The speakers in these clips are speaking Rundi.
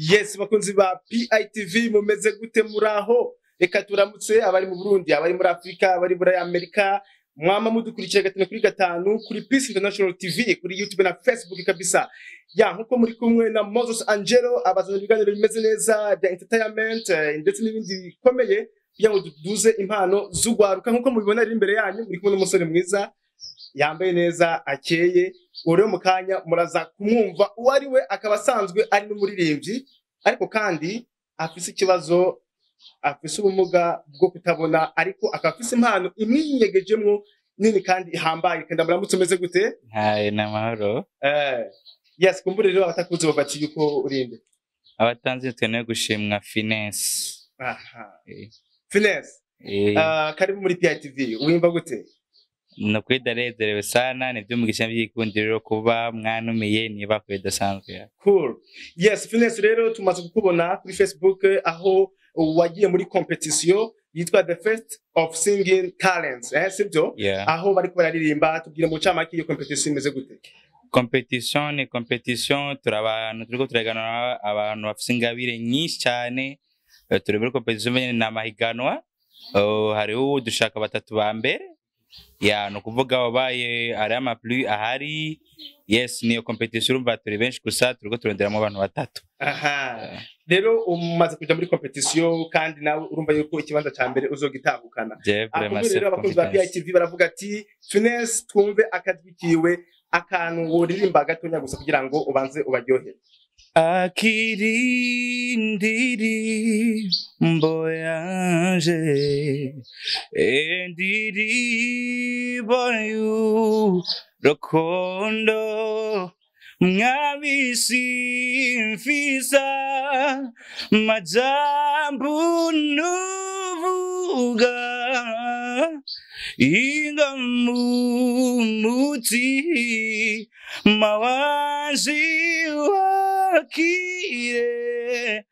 yes bakunzi ba PITV mumeze gute muraho reka turamutse abari mu Burundi abari muri Afrika abari muri Amerika mwama mudukurikira gatanu kuri gatanu kuri Peace International TV kuri YouTube na Facebook kabisa ya nkuko muri kumwe na Moses Angelo abazana ibiganiro bimeze neza bya entertainment eh, ndetse n'ibindi bikomeye kugira ngo duduze impano z'ugwaruka nkuko mubibona ari imbere yanyu muri kumwe n'umusore mwiza yambaye neza akeye uwo rero mu kanya muraza kumwumva uwo ari we akaba asanzwe ari n'umuririmbyi ariko kandi afise ikibazo afise ubumuga bwo kutabona ariko akaba afise impano imwinyegejemwo nini kandi ihambaye kandi muramutse umeze gute Hayi ni amahoro eh yes kumbure rero abatakuzi bafati yuko urinde abatanze tukeneye gushimwa finesse aha Eh, finesse eh, uh, karibu muri PITV wimba gute ni ukuri ndanezerewe sana nibyo umugisha by'igikundiro kuba mwanumiye niba kure idasanzwe Cool. Yes, Finesse rero tumaze kukubona kuri Facebook eh, aho wagiye muri competition yitwa The Fest of Singing Talents, eh, sibyo? yeah. Aho bariko bararirimba tubwire mu camake iyo competition imeze gute? competition ni competition turi abantu turiko turaganira abantu bafise ingabire nyinshi cyane Eh, turi muri competition nyene ni amahiganwa Eh, hariho dushaka batatu ba mbere ya ni ukuvuga wabaye ari amaplu ahari yes niyo competition urumva turi benshi gusa turiko turonderamo abantu batatu Aha. Rero umaze kuja muri competition kandi nawe urumva yuko ikibanza ca mbere uzogitahukana. je vraiment Akumbuye rero self abakunzi ba confidence PITV baravuga ati Finesse twumve akajwi kiwe akantu woririmba gatonya gusa kugira ngo ubanze ubaryohere. akirindiri mboyanje endiribo y'urukundo mwabisimfisa majambo nuvuga inga mumuti mawazi wakire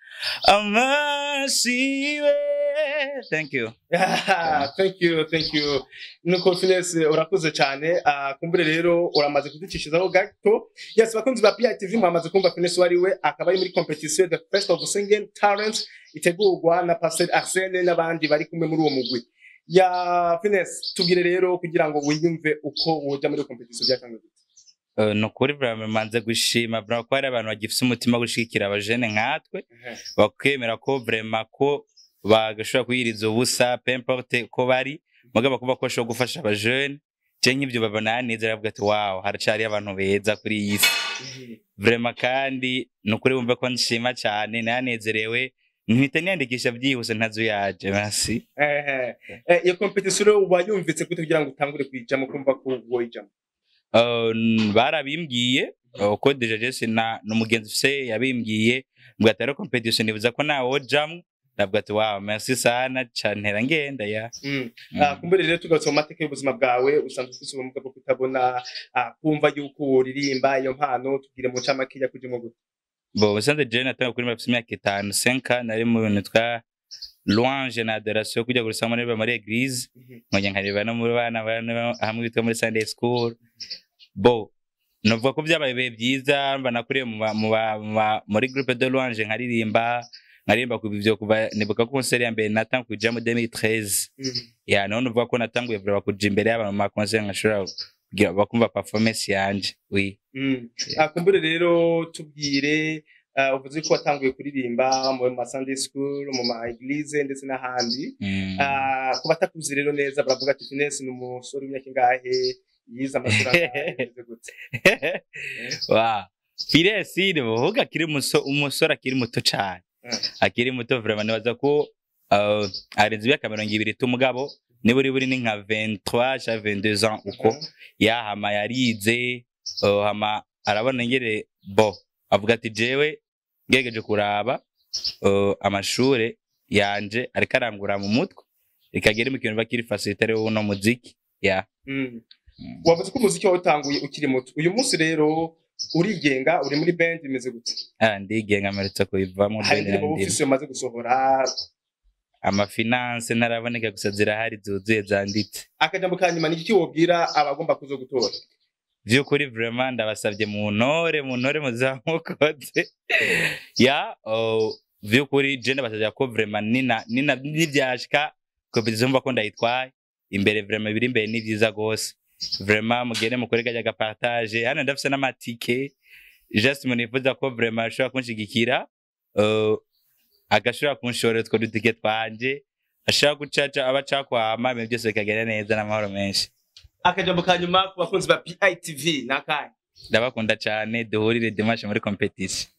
amasiwe thank you Ah, thank you thank you nuko finesse urakoze cyane Ah, kumbure rero uramaze kuducishizaho gato yes bakunzi ba PITV mwamaze kumva finesse wari we akaba ari muri competition the first of singing talent itegurwa na Pastor Arsene n'abandi bari kumwe muri uwo mugwi ya finesse tubwire rero kugira ngo wiyumve uko woja muri iyo competition byatangiye gute Uh, ni ukuri vraiment manze gushima vraiment ko hari abantu bagifise umutima wo gushigikira abajene nkatwe bakemera ko vraiment ko bagashobora kuyiriza ubusa peu importe ko bari mugabo kuba ko bashobora gufasha abajene je nk'ivyo babona yanezera bavuga ati wow haracari abantu beza kuri iyi si vraiment kandi ni ukuri bumve ko nshima cyane nanezerewe mpita niyandikisha byihuse ntazo yaje merci Eh, eh, iyo competition rero wayumvitse gute kugira ngo utangure kuyijamo kumva ko woyijamo Uh, n- barabimbwiye uh, ko deja jese na n'umugenzi ufise yabimbwiye mbwa atari competition nibuza ko nawe wojamwo ndavuga ati wow merci sana cantera ngenda ya Mm. Mm. Ah, kumbure rero tugarutse mu mateka y'ubuzima bwawe usanzwe ufite ubumuga bwo kutabona ah, kumva yuko uririmba iyo mpano tubwire mu ncamake yakujemo gute bo usanze je natanga kuri mafise imyaka itanu senka nari mu bintu twa louange na adoration kujya gusama nariba muri eglise nkongera nkareba no muri bana bana hamwe bitwa muri sunday school bo novuga ko byabaye ibihe byiza mba nakuriye mu ba- mu ba- mu ba- muri groupe de louange nkaririmba nkaririmba ku bivyo kuva nibuka ko concert ya mbere natanga kuja mu 2013 ya none uvuga ko natanguye vuba kuja imbere y'abantu mu ma concert nkashobora kugira bakumva performance yanje oui Mm. Ah, kumbure rero tubwire ah, uvuze ko watanguye kuririmba mu ma Sunday school mu ma eglise ndetse n'ahandi Mm. Ah, ku batakuzi rero neza baravuga ati Finesse ni umusore w'imyaka ingahe yize amashuri angahe bimeze gute wa Firesi ni buvuga akiri muso umusore akiri muto cyane Mm. akiri muto vraiment nibaza ko uh, arenze imyaka mirongo ibiri t'umugabo niba uri buri ni nka 23 cyangwa 22 ans uko Mhm. yahama yarize uh, hama arabona ngere bo avuga ati jewe ngegeje kuraba uh, amashure yanje ariko arangura mu mutwe ikagera mu kintu bakiri facilitaire uno muziki ya Mm. Mm. wavuze ko umuziki wawutanguye ukiri muto uyu munsi rero urigenga uri muri band imeze gute Ah, ndigenga mperutse kubivamo hari bene indirimbo na wowe ndimo. ufise umaze gusohora amafinanse ntaraboneka gusa zirahari zuzuye zanditse akajambo ka nyuma ni iki wobwira abagomba kuzo gutora vy'ukuri vraiment ndabasavye mu ntore mu ntore muzamukoze ya oh, vy'ukuri je ndabasavye ko vraiment nina nina nivyashika competition mva ko ndayitwaye imbere vraiment biri imbere ni vyiza gose vraiment mugende mukore kajya gapartage hano ndafise n'amatike just munifuza ko vraiment ashobora kunshigikira uh, agashobora kunshorera utwo dutike twanje ashobora gucaca aba cakwama ibintu byose bikagenda neza n'amahoro menshi akajambo ka nyuma ku bakunzi ba PITV nakahe ndabakunda cyane duhurire dimanche muri competition